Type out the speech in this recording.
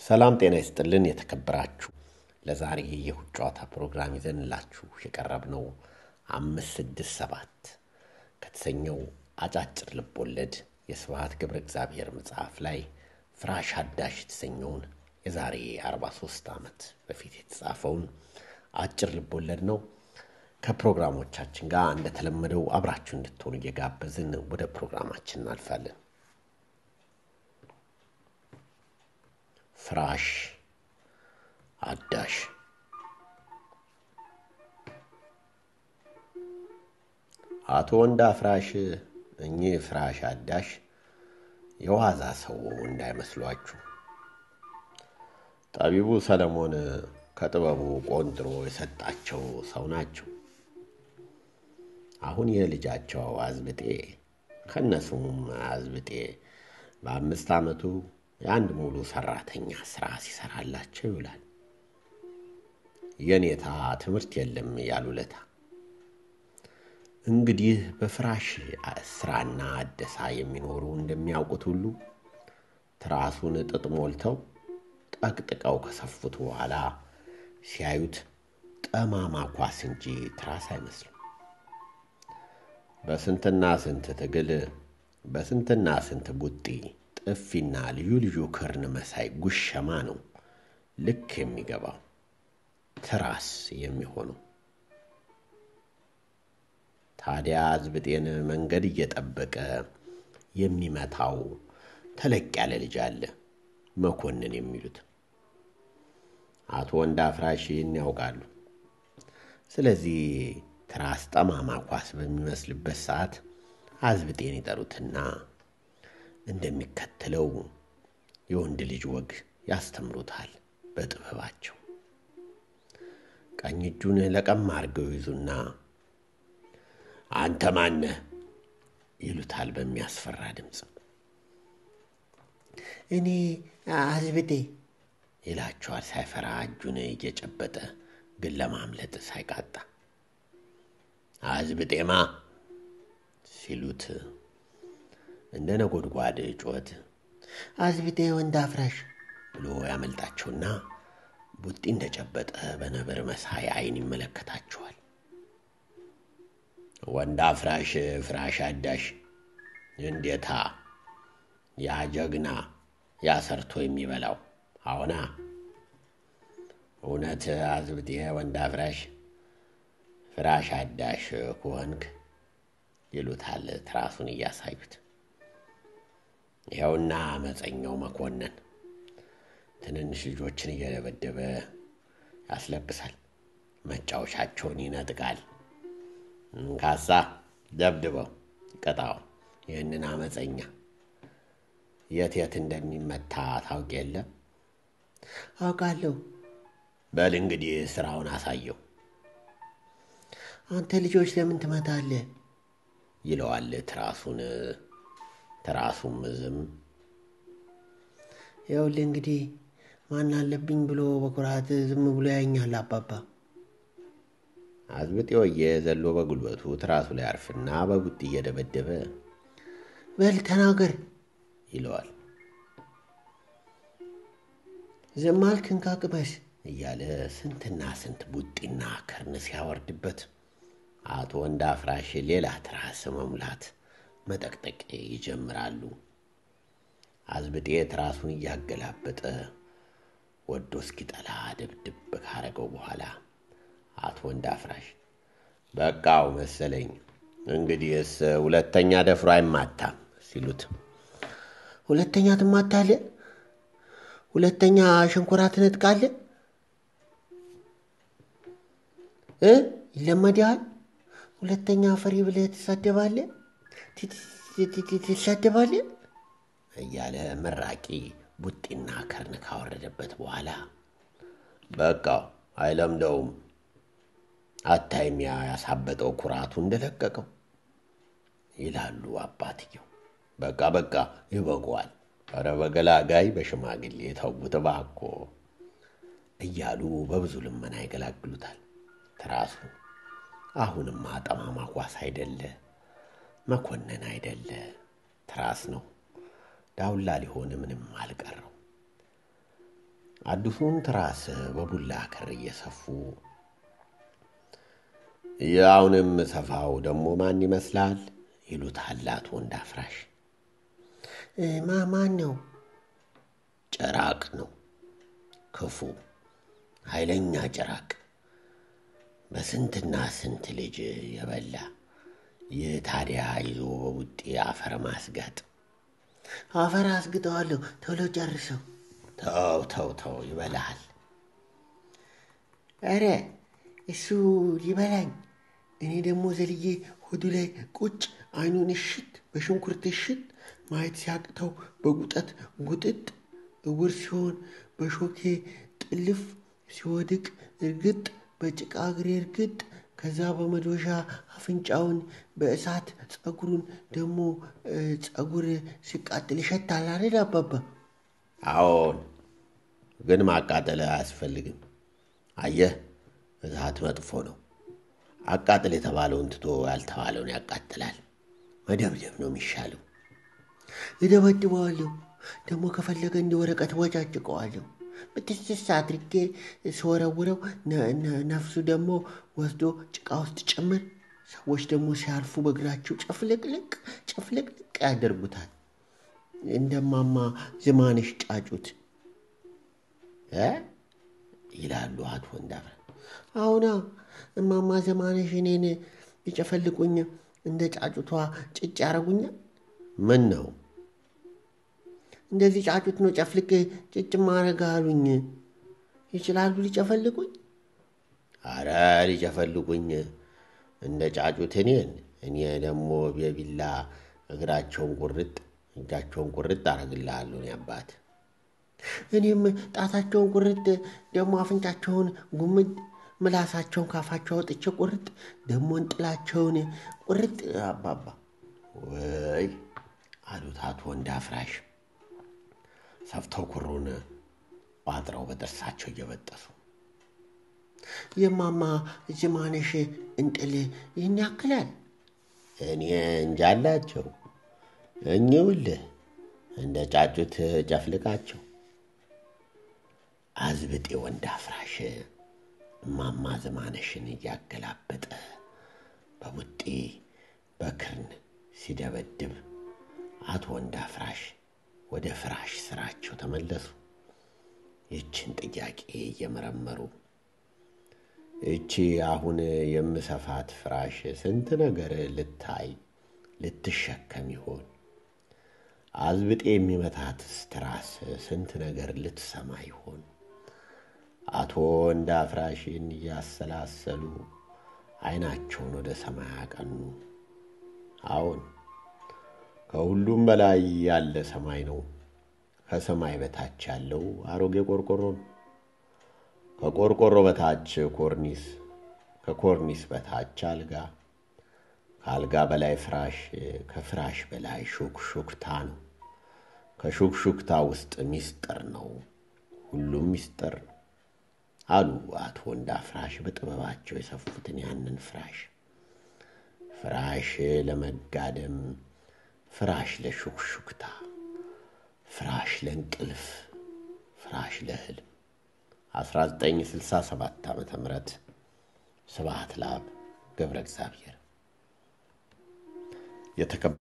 ሰላም ጤና ይስጥልን የተከበራችሁ ለዛሬ የእሁድ ጨዋታ ፕሮግራም ይዘንላችሁ የቀረብነው አምስት ስድስት ሰባት ከተሰኘው አጫጭር ልቦለድ የስብሐት ገብረ እግዚአብሔር መጽሐፍ ላይ ፍራሽ አዳሽ የተሰኘውን የዛሬ 43 ዓመት በፊት የተጻፈውን አጭር ልቦለድ ነው። ከፕሮግራሞቻችን ጋር እንደተለመደው አብራችሁ እንድትሆኑ እየጋበዝን ወደ ፕሮግራማችን እናልፋለን። ፍራሽ አዳሽ አቶ ወንዳ ፍራሽ እኚህ ፍራሽ አዳሽ የዋዛ ሰው እንዳይመስሏችሁ። ጠቢቡ ሰለሞን ከጥበቡ ቆንጥሮ የሰጣቸው ሰው ናቸው። አሁን የልጃቸው አዝብጤ ከነስሙም አዝብጤ በአምስት ዓመቱ የአንድ ሙሉ ሰራተኛ ስራ ሲሰራላቸው ይውላል። የኔታ ትምህርት የለም ያሉለታ እንግዲህ በፍራሽ ስራና አደሳ የሚኖሩ እንደሚያውቁት ሁሉ ትራሱን ጥጥ ሞልተው ጠቅጥቀው ከሰፉት በኋላ ሲያዩት ጠማማ ኳስ እንጂ ትራስ አይመስልም። በስንትና ስንት ትግል በስንትና ስንት ቡጢ ጥፊና ልዩ ልዩ ክርን መሳይ ጉሸማ ነው ልክ የሚገባው ትራስ የሚሆነው። ታዲያ አዝብጤን መንገድ እየጠበቀ የሚመታው ተለቅ ያለ ልጅ አለ፣ መኮንን የሚሉት አቶ ወንዳ ፍራሽ ይህን ያውቃሉ። ስለዚህ ትራስ ጠማማ ኳስ በሚመስልበት ሰዓት አዝብጤን ይጠሩትና እንደሚከተለው የወንድ ልጅ ወግ ያስተምሩታል በጥበባቸው። ቀኝ እጁን ለቀም አድርገው ይዙና አንተ ማነህ ይሉታል በሚያስፈራ ድምፅ። እኔ አዝብጤ ይላቸዋል ሳይፈራ እጁን እየጨበጠ ግን ለማምለጥ ሳይቃጣ። አዝብጤማ ሲሉት እንደ ነጎድጓድ ጩኸት አዝብጤ ወንዳ ፍራሽ ብሎ ያመልጣቸውና ቡጢ እንደጨበጠ በነብር መሳይ ዓይን ይመለከታቸዋል። ወንዳ ፍራሽ ፍራሽ አዳሽ እንዴታ! ያ ጀግና ያ ሰርቶ የሚበላው አሁና እውነት አዝብጤ ወንዳ ፍራሽ ፍራሽ አዳሽ ከሆንክ ይሉታል ትራሱን እያሳዩት። ይኸውና አመፀኛው መኮንን ትንንሽ ልጆችን እየደበደበ ያስለብሳል፣ መጫወቻቸውን ይነጥቃል። እንካሳ ደብድበው ቅጣው ይህንን አመፀኛ። የት የት እንደሚመታ ታውቅ የለም? አውቃለሁ። በል እንግዲህ ስራውን አሳየው አንተ ልጆች ለምን ትመታለህ? ይለዋል ትራሱን። ትራሱም ዝም ይኸውልህ እንግዲህ ማን አለብኝ ብሎ በኩራት ዝም ብሎ ያኛል አባባ። አዝብጤ ወየ ዘሎ በጉልበቱ ትራሱ ላይ አርፍና በቡጢ እየደበደበ በል ተናገር ይለዋል። ዝም አልክ እንካ ቅመስ እያለ ስንትና ስንት ቡጢና ከርን ሲያወርድበት አቶ ወንዳ ፍራሽ ሌላ ትራስ መሙላት መጠቅጠቅ ይጀምራሉ። አዝብጤ ትራሱን እያገላበጠ ወዶ እስኪጠላ ድብድብ ካረገው በኋላ አቶ ወንዳ ፍራሽ በቃው መሰለኝ እንግዲህስ ሁለተኛ ደፍሮ አይማታም ሲሉት ሁለተኛ ትማታለህ? ሁለተኛ ሸንኮራ ትነጥቃለህ እ ይለመድሃል። ሁለተኛ ፈሪ ብለህ ትሳደባለህ ትሳደባለህ እያለ መራቂ ቡጢና ከርን ካወረደበት በኋላ በቃው አይለምደውም። አታይም ያ ያሳበጠው ኩራቱ እንደለቀቀው ይላሉ አባትየው። በቃ በቃ ይበቃዋል፣ ኧረ በገላጋይ በሽማግሌ ተውት እባክዎ እያሉ በብዙ ልመና ይገላግሉታል። ትራሱ አሁንማ ጠማማ ኳስ አይደለ መኮንን አይደለ ትራስ ነው። ዳውላ ሊሆን ምንም አልቀረው። አዲሱን ትራስ በቡላ ክር እየሰፉ ያውንም ሰፋው ደግሞ ማን ይመስላል ይሉታል አቶ ወንዳፍራሽ። ማ ማን ነው? ጭራቅ ነው። ክፉ ኃይለኛ ጭራቅ በስንትና ስንት ልጅ የበላ ይህ ታዲያ ይዞ በቡጤ አፈር ማስጋጥ። አፈር አስግጠዋለሁ፣ ቶሎ ጨርሰው። ተው ተው ተው ይበላሃል። ኧረ እሱ ሊበላኝ፣ እኔ ደግሞ ዘልዬ ሆዱ ላይ ቁጭ አይኑን እሽት በሽንኩርት እሽት ማየት ሲያቅተው በጉጠት ጉጥጥ እውር ሲሆን በሾኬ ጥልፍ ሲወድቅ እርግጥ በጭቃ እግሬ እርግጥ ከዛ በመዶሻ አፍንጫውን በእሳት ጸጉሩን ደግሞ ጸጉር ሲቃጥል ይሸታል አይደል አባባ? አዎን፣ ግን ማቃጠል አያስፈልግም። አየህ እሳት መጥፎ ነው። አቃጥል የተባለውን ትቶ ያልተባለውን ያቃጥላል። መደብደብ ነው የሚሻለው። እደበድበዋለሁ። ደግሞ ከፈለገ እንደ ወረቀት ወጫጭቀዋለሁ። ብትስስ አድርጌ ስወረውረው ነፍሱ ደግሞ ወስዶ ጭቃ ውስጥ ጭምር። ሰዎች ደግሞ ሲያርፉ በእግራቸው ጨፍልቅልቅ ጨፍልቅልቅ ያደርጉታል። እንደማማ ዝማንሽ ጫጩት ይላሉ አቶ ወንዳፍራ። አሁና እማማ ዘማነሽ እኔን ይጨፈልቁኝ እንደ ጫጩቷ ጭጭ ያረጉኛል። ምን ነው እንደዚህ ጫጩት ነው ጨፍልቅ ጭጭ ማረግ አሉኝ። ይችላሉ ሊጨፈልቁኝ? አረ ሊጨፈልቁኝ እንደ ጫጩት እኔን እኔ ደግሞ የቢላ እግራቸውን ቁርጥ እጃቸውን ቁርጥ አረግልሃለሁ እኔ አባት። እኔም ጣታቸውን ቁርጥ ደግሞ አፍንጫቸውን ጉምድ ምላሳቸውን ካፋቸው አውጥቼ ቁርጥ ደግሞ እንጥላቸውን ቁርጥ አባባ። ወይ አሉት አቶ ወንዳፍራሽ ሰፍተው ኩሩን ባጥረው በጥርሳቸው እየበጠሱ የማማ ዝማነሽ እንጥል ይህን ያክላል? እኔ እንጃላቸው እኚውልህ እንደ ጫጩት ጨፍልቃቸው። አዝብጤ ወንዳፍራሽ እማማ ዝማነሽን እያገላበጠ በቡጤ በክርን ሲደበድብ አቶ ወንዳፍራሽ ወደ ፍራሽ ስራቸው ተመለሱ። ይችን ጥያቄ እየመረመሩ እቺ አሁን የምሰፋት ፍራሽ ስንት ነገር ልታይ ልትሸከም ይሆን? አዝብጤ የሚመታትስ ትራስ ስንት ነገር ልትሰማ ይሆን? አቶ ወንዳፍራሽን እያሰላሰሉ አይናቸውን ወደ ሰማይ አቀኑ። አዎን ከሁሉም በላይ ያለ ሰማይ ነው። ከሰማይ በታች ያለው አሮጌ ቆርቆሮ ነው። ከቆርቆሮ በታች ኮርኒስ፣ ከኮርኒስ በታች አልጋ፣ ከአልጋ በላይ ፍራሽ፣ ከፍራሽ በላይ ሹክሹክታ ነው። ከሹክሹክታ ውስጥ ሚስጥር ነው። ሁሉም ሚስጥር ነው አሉ አቶ ወንዳፍራሽ በጥበባቸው የሰፉትን ያንን ፍራሽ ፍራሽ ለመጋደም ፍራሽ ለሹክሹክታ፣ ፍራሽ ለእንቅልፍ፣ ፍራሽ ለህልም 1967 ዓ ም ስብሐት ለአብ ገብረ እግዚአብሔር